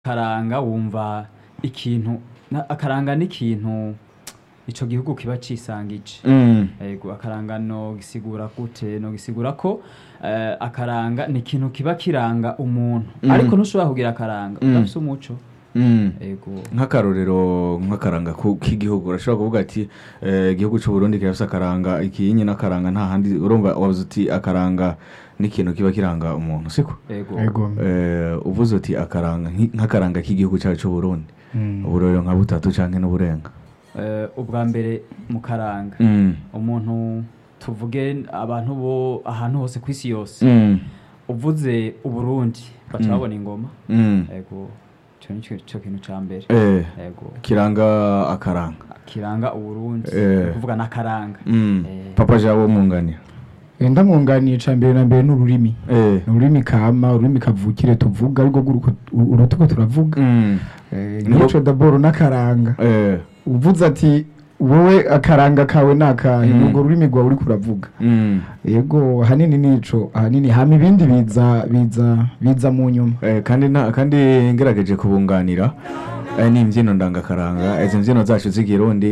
akaranga wumva ikintu na- akaranga n'ikintu ico gihugu kiba cisangije Mm. yego akaranga no gisigura gute no gisigura ko eh, akaranga ni ikintu kiba kiranga umuntu Mm. ariko ntushobora kugira akaranga Mm. udafise umuco Mm. yego nk'akarorero nk'akaranga ku- k'igihugu urashobora kuvuga ati eh, igihugu cy'u Burundi kirafise akaranga iki nyine akaranga nta handi urumva wavuze uti akaranga n'ikintu kiba kiranga umuntu siko yego Ego. eh, uvuze uti akaranga nki- nk'akaranga k'igihugu cyacu cy'u Burundi Mm. uburorero nka butatu canke n'uburenga Eh, ubwa mbere mu karanga Mm. umuntu tuvuge abantu bo ahantu hose ku isi yose Mm. uvuze uburundi baca Mm. babona ingoma Mm. yego ico ni cyo kintu ca mbere Eh, yego kiranga akaranga kiranga uburundi Eh. ni kuvuga n'akaranga Mm. Eh. papa jabo mwunganira Enda mwunganiye ca mbere na mbere n'ururimi Eh. ururimi kama ururimi kavukire tuvuga ariko urutuko turavuga Mm. Eh, Niho- nk'ico daboro n'akaranga Eh. uvuze ati wowe akaranga kawe nakahe Mm. urwo rurimi rwawe uriko uravuga Mm. yego ahanini nico ahanini hama ibindi biza biza biza mu nyuma Eh, kandi na, kandi ngerageje kubunganira eh, ni imbyino ndangakaranga izi mbyino zacu z'ikirundi